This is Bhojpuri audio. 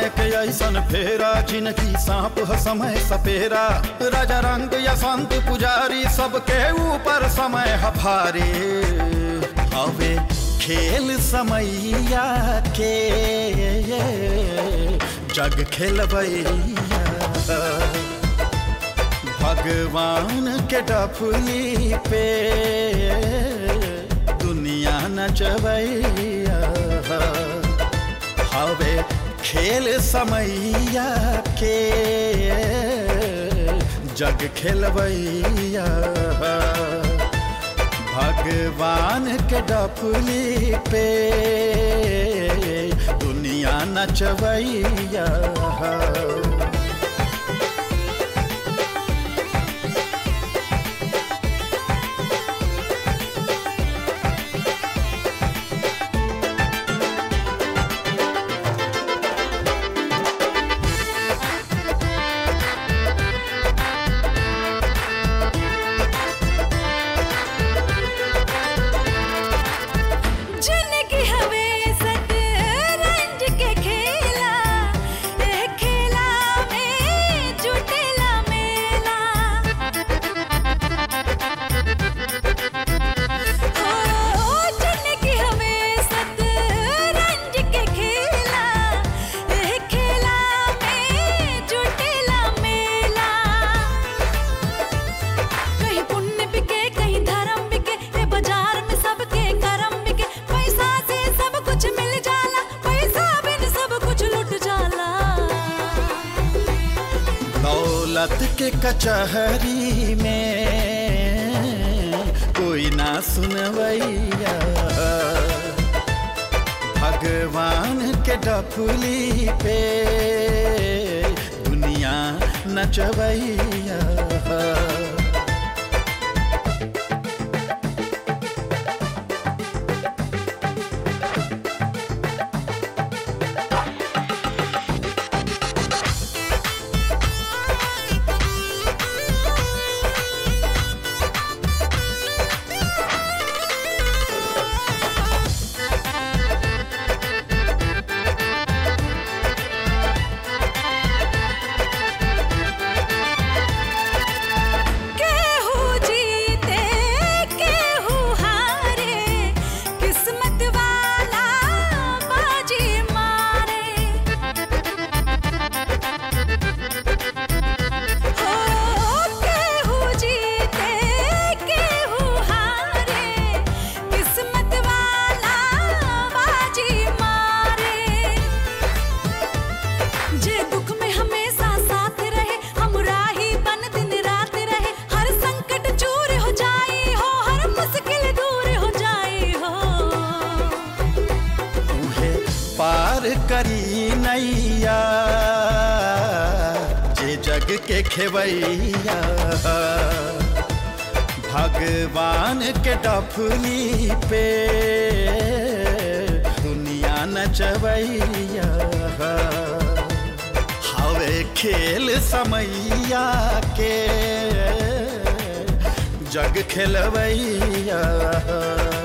समय के ऐसन फेरा जिनकी सांप ह समय सपेरा राजा रंग या संत पुजारी सबके ऊपर समय ह भारी हवे खेल समैया के जग खेलबैया भगवान के डफली पे दुनिया नचबैया हवे खेल समैया के जग खेलबैया भगवान के डफली पे दुनिया नचबैया जिनकी हवे सतरंज के खेला ए खेला में जुटेला मेला ओ जिनकी हवे सतरंज के खेला ए खेला में जुटेला मेला कहीं पुण्य बिके कहीं धर्म बिके ये बाजार में सबके करम बिके पैसा से सब कुछ मिल जाला पैसा बिन सब कुछ लुट जाला दौलत के कचहरी में कोई ना सुनवैया भगवान के डफली पे दुनिया नचवैया केहू जीते केहू हारे किस्मत वाला बाजी मारे हो केहू जीते केहू हारे किस्मत वाला बाजी मारे जे दुख में हमेशा साथ रहे हमरा ही बन दिन रात रहे हर संकट चूर हो जाई हो हर मुश्किल दूर हो जाई हो उहे पार करी नैया जे जग के खेवैया भगवान के डफली पे दुनिया नचवैया हवे खेल समैया के जग खेलवैया